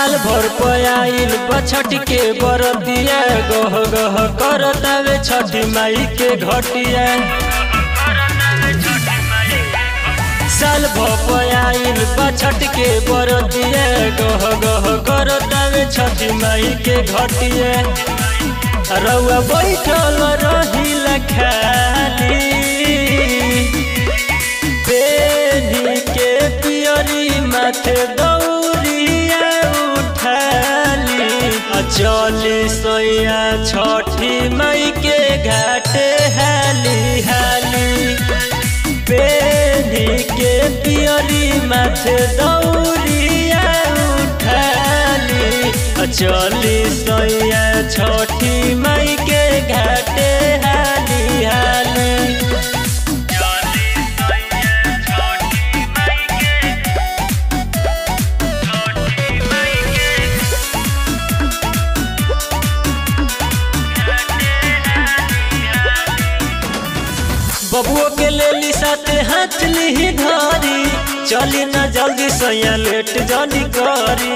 साल भर पयाइल बछट के बरतिया गह गह करतावे छठी माई के घटिया साल भर पयाइल बछट के बरतिया गह गह करतावे छठी माई के घटिया रउआ बैठल रहिल खाली बेनी के पियरी माथे दौरिया उठाली चली सोया छठी मई के घाटे हाली हाली बेनी के पियरी माथे दौरिया उठाली चली सोया छठी मई के घाटे हाली हाली बबुओ के लेली साथे हाथ लिही धारी चली ना जल्दी सैया लेट जानी करी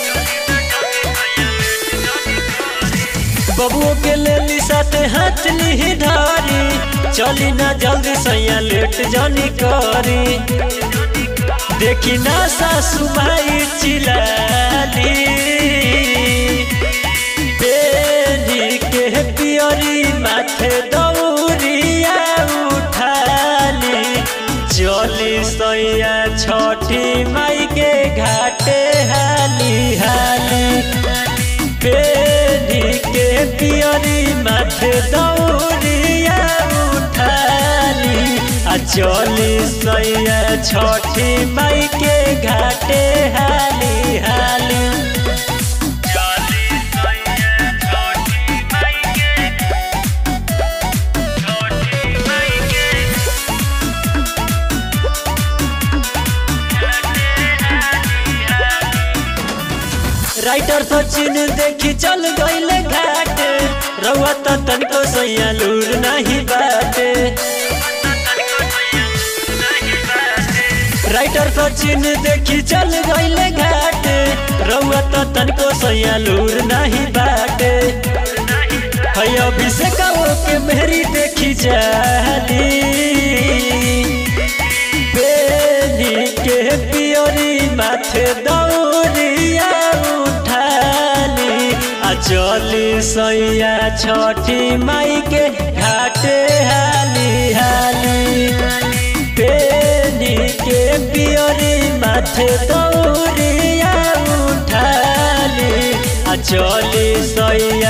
बबुओ के लेली साथे हाथ लिही धारी चली ना जल्दी सैया लेट जानी करी देखी ना सासू माई चिलाली बेनी के पियरी माथे दौरिया उठाली चली सैया छठी माई के घाटे हाली हाली बेनी के पियरी माथे दौरिया उठाली आ चली सैया छठी माई के घाटे हाली हाली राइटर सचिन देखी चल गईले घाट रउआ त तनिको सैया लूर नहीं बाटे राइटर सचिन देखी चल गईले घाट रउआ त तनिको सैया लूर नहीं बाटे है अभिषेक के मेहरी देखी जाली बेनी के पियरी माथे दौरिया उठाली आ चली सैया छठी माई के घाटे हाली हाली बेनी के पियरी माथे दौरिया उठाली आ चली सैया